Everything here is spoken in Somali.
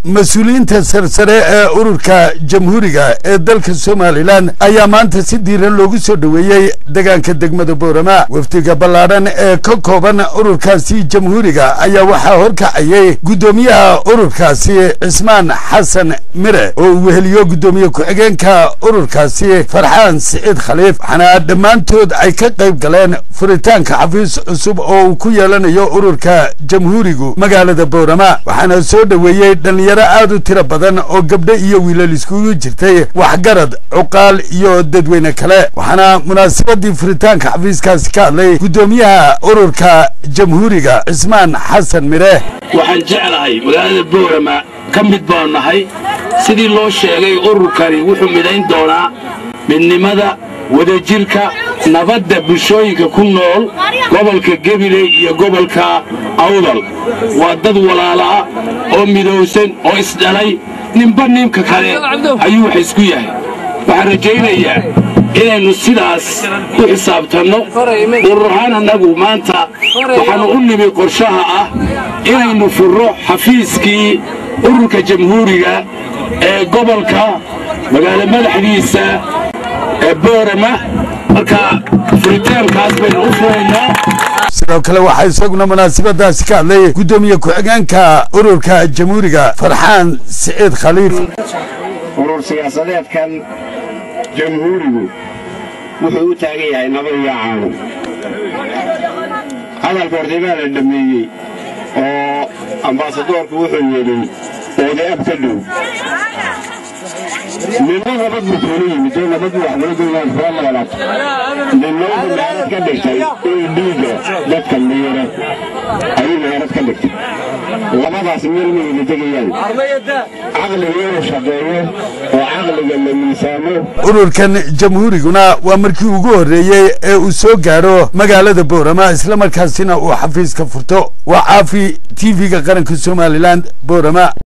mas-uuliyiinta sarsare ee ururka jamhuuriga ee dalka somalilan ayaa maanta si diiran loogu soo dhoweeyey deegaanka degmada boorama wafdiga ballaadhan ee ka kooban ururkaasi jamhuuriga ayaa waxaa horkacayay guddoomiyaha ururkaasi cismaan xasan mire oo uu weheliyo guddoomiye ku-xigeenka ururkaasi farxaan siciid khaliif waxaana dhammaantood ay ka qayb galeen furitaanka xafiis cusub oo uu ku yeelanayo ururka jamhuurigu magaalada boorama waxaana soo dhoweeyey dhalinyaro aad u tiro badan oo gabdho iyo wiilal iskugu jirtay waxgarad cuqaal iyo dadweyne kale waxaana munaasabadii furitaanka xafiiskaasi ka hadlay guddoomiyaha ururka jamhuuriga cismaan xasan mire waxaan jeclahay magaalada boorama ka mid baanu nahay sidii loo sheegay ururkani wuxuu midayn doonaa midnimada wadajirka nabadda bulshooyinka ku nool gobolka gabiley iyo gobolka awdal waa dad walaalaah oo midowsan oo isdhalay ninba ninka kale ayuu wax isku yahay waxaan rajaynayaa inaynu sidaas u xisaabtanno urur ahaan annagu maanta waxaannu u nimi qorshaha ah inaynu furro xafiiskii ururka jamhuuriga ee gobolka magaalo madaxdiisa ee boorama marka furitaankaas baynu u furaynaa sidoo kale waxaa isaguna munaasabadaasi ka hadlay guddoomiye ku-xigeenka ururka jamhuuriga farxaan siciid khaliif urur siyaasadeedkan jamhuurigu wuxuu u taagan yahay nabad iyo caano hadalka hortay baa la dhammeeyey oo ambaasadoorku wuxuu yidhi oode ab ka dhow ninna nabad buu kuula yimid oo nabad wax kula goynaan soo noolaato ninna wuxuu meherad ka dhigtay inuu dhiigga dadka miira ayuu meherad ka dhigtay labadaas meel ma wada tegayaan caqliga inuu shaqeeyo oo caqliga la miisaamo ururkan jamhuuriguna waa markii ugu horreeyey ee uu soo gaadho magaalada boorama islamarkaasina uu xafiiska furto waa caafi t v-ga qaranka somalilan boorama